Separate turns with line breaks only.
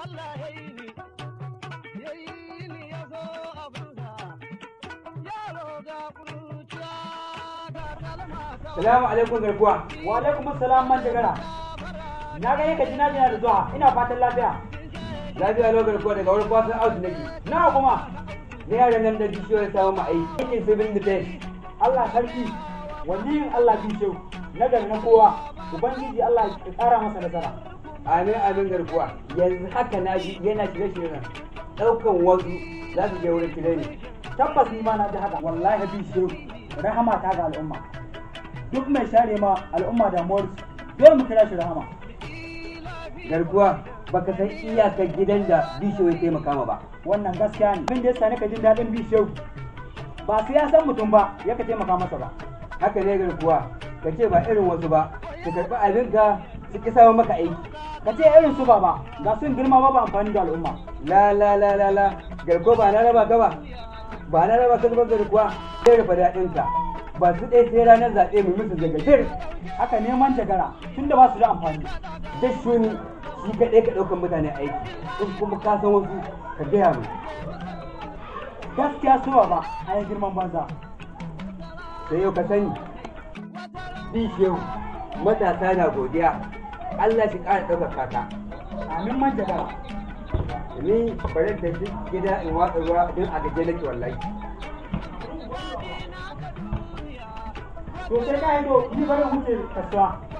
Allah ya yi ni, ya yi ni ya so abinsa, yaro ga kuruciya ga kalma ta
Salamu alaikum garkuwa.
Wa alaikum assalam man jagara. Na ga yake jina jina da zuwa ina fatan lafiya.
Lafiya lau garkuwa daga wurin kwasan auto nake.
Nawa kuma
Na yaran nan da bishiyo ya samu ma'aiki. Aikin civil defense.
Allah sarki waliyin Allah bishe na gari na kowa ubangiji Allah ya tsara masa nasara.
Amin amin garkuwa. Yanzu haka na ji yana shirye shirye nan. Ɗaukan wasu za su je wurin training.
Tabbas ni ma na ji haka wallahi bishe rahama ta ga al'umma. Duk mai share ma al'umma damuwar dole mu kira shi rahama.
Garkuwa baka san iyakar gidan da bishiyo ya taimaka ma ba.
Wannan gaskiya ne. Abin da ya sani ka jin daɗin bishe ba sai ya san mutum ba ya ka taimaka masa ba.
Haka ne garkuwa. Ka ce ba irin wasu ba. Ka karɓi abinka su ƙi samun maka aiki.
Ka ce irin su ba ba ga sun girma ba ba amfani da al'umma.
La la la la la. Garkuwa ba na raba ka ba. Ba na raba ka zubar garkuwa. Sai rufe daɗinka. Ba su ɗaya sai ranar zaɓe mu musu zagadir.
Haka neman jagara tunda ba su da amfani.
duk shuni shi kaɗai ka ɗaukar mutane aiki in kuma ka san wasu ka gaya mu
Gaskiya su ba ba a yi girman banza.
sai yau ka sani bi shehu matasa na godiya Allah shi ƙara ɗaukaka ka
Amin man jagara.
ni bari da duk gida in watsa ruwa don a gaje nake wallahi
To sai ka yi do ni bari wuce kasuwa.